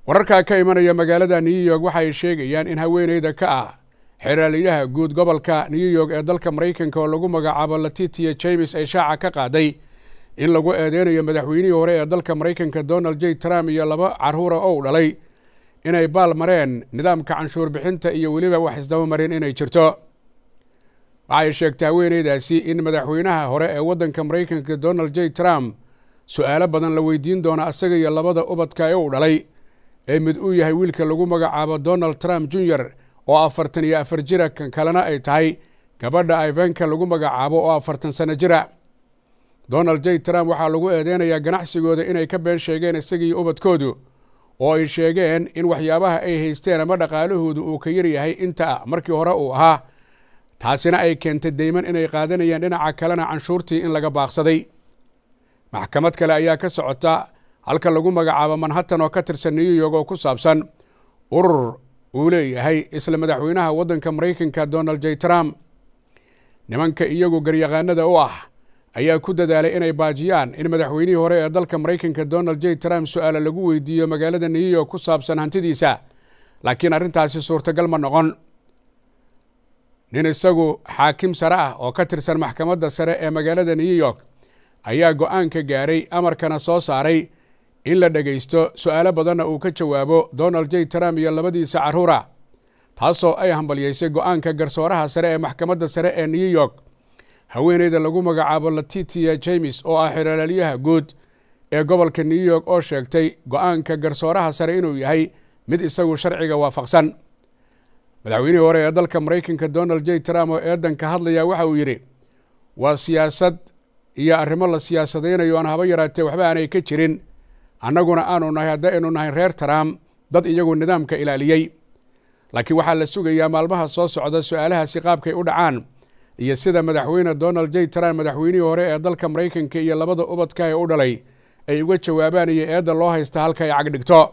wararkaa ka imanaya magaalada new york waxa ay sheegayaan in haweeneyda ka ah xeraaliyaha guud gobolka new york ee dalka maraykanka oo lagu magacaabo latitia james ay shaaca ka qaaday in lagu eedeynayo madaxweynihii hore ee dalka maraykanka donald j trump iyo laba caruura oo u dhalay inay baal mareen nidaamka canshuur bixinta iyo weliba wax isdaba mareen inay jirto waxay sheegtay haweeneydaasi in madaxweynaha hore ee waddanka maraykanka donald j trump su-aalo badan la weydiin doono asaga iyo labada ubadka ee u dhalay ee mid uu yahay wiilka lagu magacaabo donald trump junior oo afartan iyo afar jira kan kalena ay tahay gabadha ivanka lagu magacaabo oo afartan sano jira donald j trump waxaa lagu eedeynayaa ganacsigooda inay ka been sheegeen isagiiyo ubadkoodu oo ay sheegeen in waxyaabaha ay haysteen ama dhaqaalahoodu uu ka yaryahay inta markii hore uu ahaa taasina ay keentay deyman inay qaadanayaan dhinaca kalena canshuurtii in laga baaqsaday maxkamad kale ayaa ka socota halka lagu magacaabo manhattan oo ka tirsan new york oo ku saabsan urur uu leeyahay isla madaxweynaha waddanka maraykanka donald j trump nimanka iyagu garyaqaanada u ah ayaa ku dadaalay inay baajiyaan in madaxweynihii hore ee dalka maraykanka donald j trump su-aala lagu weydiiyo magaalada new york ku saabsan hantidiisa laakiin arrintaasi suurtagal ma noqon nin isagu xaakim sare ah oo ka tirsan maxkamadda sare ee magaalada new york ayaa go-aanka gaaray amarkana soo saaray in la dhegaysto su-aalo badanna uu ka jawaabo donald j trump iyo labadiisa carruura taasoo ay hambalyeysay go-aanka garsooraha sare ee maxkamadda sare ee new york haweeneyda lagu magacaabo latitia james oo ah xeraalyaha guud ee gobolka new york oo sheegtay go-aanka garsooraha sare inuu yahay mid isagu sharciga waafaqsan madaxweynihii hore ee dalka maraykanka donald j trump oo eedan ka hadlaya waxa uu yidhi waa siyaasad iyo arrimo la siyaasadaynayo aan haba yaraatee waxba aanay ka jirin annaguna aanu nahay haddaynu nahay reer trump dad iyagu nidaamka ilaaliyey laakiin waxaa la sugayaa maalmaha soo socda su-aalahaasi qaabkay u dhacaan iyo sida madaxweyne donald j trump madaxweynihii hore ee dalka maraykanka iyo labada ubadka ee u dhalay ay uga jawaabaan iyo eedda loo haysta halka ay cagdhigto